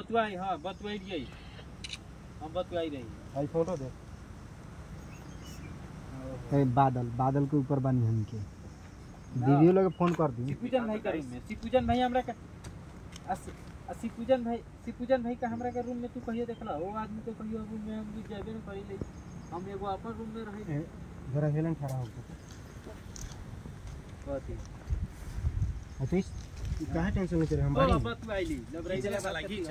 बतवाई हाँ बतवाइए हम बतवाई रही आई फोटो दे ए, बादल बादल के ऊपर बानी हमके दीदियों लोग फोन कर दी सिपुजन भाई का रूम में सिपुजन भाई हमरा का अस अ सिपुजन भाई सिपुजन भाई का हमरा का रूम में तू कहियो देखला वो आदमी तो कहियो रूम में हम भी जाबे न करी ले हम एगो अपन रूम में रही ए, जरा हेलन खड़ा होकर कथी अतीश काहे टेंशन लेते रहे हम ओ बानी बतवाइली लबराई खींचने वाला, खींच।